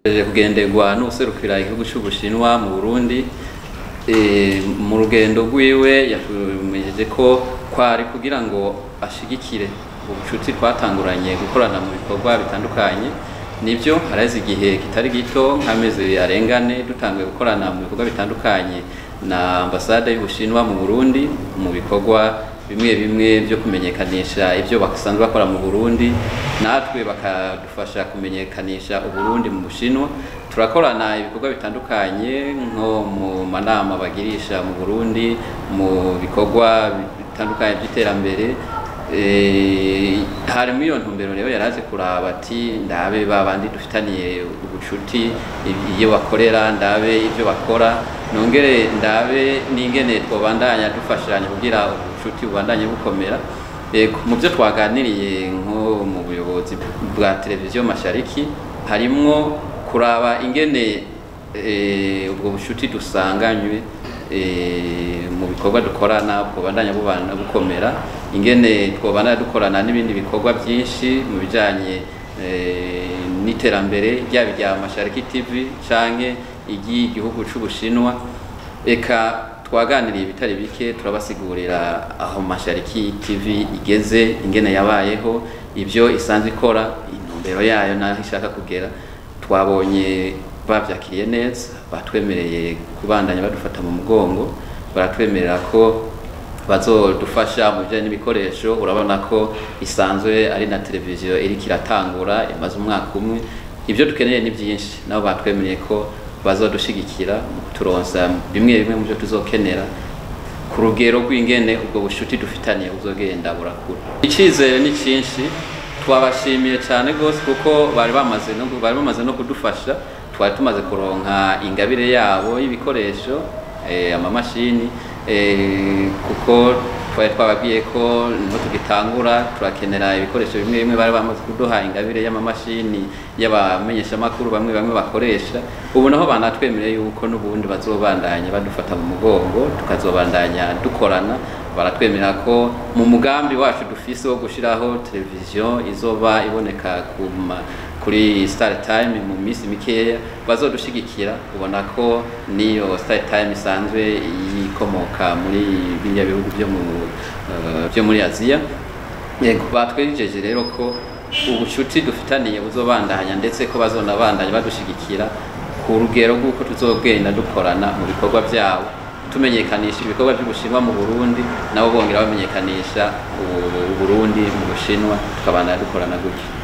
kugenderwa n'userukira igihugu cy'ubushinwa mu burundi mu rugendo rwiwe yatumejeje ko kwari kugira ngo ashigikire ubucuti twatanguranye gukorana mu bikorwa bitandukanye nibyo haraheze igihe kitari gito nk'amezi arengane dutanguye gukorana mu bikorwa bitandukanye na ambasade y'ubushinwa mu burundi mu bikorwa bimwe bimwe byo kumenyekanisha ibyo basanzwe bakora mu burundi natwe bakadufasha kumenyekanisha uburundi mu bushinwa turakorana ibikorwa bitandukanye nko mu manama bagirisha mu burundi mu bikorwa bitandukanye by'iterambere harimo iyo ntumbero rero yaraje kuraba ati ndabe babandi dufitaniye ubucuti iyo bakorera ndabe ibyo bakora nongere ndabe n'ingene twabandanya dufashanya kugira ubucuti bubandanye bukomera mu byo twaganiriye nko mu buyobozi bwa televiziyo mashariki harimwo kuraba ingene ubwo bucuti dusanganywe mu bikorwa dukorana bwobandanya bubana bukomera ingene twobandanya dukorana n'ibindi bikorwa byinshi mu bijanye n'iterambere ryaba irya mashariki tv canke iry'igihugu c'ubushinwa eka twaganiriye ibitari bike turabasigurira aho mashariki tv igeze ingene yabayeho ibyo isanzwe ikora intumbero yayo n'aho ishaka kugera twabonye bavyakiriye neza batwemereye kubandanya badufata mu mugongo baratwemerera ko bazodufasha mu bijyanye n'ibikoresho urabona ko isanzwe ari na televiziyo iriko iratangura imaze umwaka umwe ibyo dukeneye ni byinshi nabo batwemereye ko bazodushigikira mu kuturonsa bimwe bimwe mu byo tuzokenera ku rugero rw'ingene ubwo bushuti dufitaniye buzogenda burakura icyizere ni cyinshi twabashimiye cyane rwose kuko bari bamaze no bari bamaze no kudufasha twari tumaze kuronka ingabire yabo y'ibikoresho amamashini kuko twari twababwiye ko niho tugitangura turakenera ibikoresho bimwe bimwe bari bamaze kuduha ingabire y'amamashini y'abamenyeshamakuru bamwe bamwe bakoresha ubu naho banatwemereye yuko n'ubundi bazobandanya badufata mu mugongo tukazobandanya dukorana baratwemera ko mu mugambi wacu dufise wo gushiraho televiziyo izoba iboneka ku kuri Star Time mu minsi mikeya bazodushigikira ubona ko niyo Star Time isanzwe yikomoka muri biriya bihugu byo mu uh, byo muri Aziya yego batwejeje rero ko ubucuti dufitaniye buzobandanya ndetse ko bazonabandanya badushigikira ku rugero rw'uko tuzogenda dukorana mu bikorwa byabo tumenyekanisha ibikorwa by'ubushinwa mu Burundi nabo bongera bamenyekanisha Burundi mu Bushinwa tukabandanya dukorana gutyo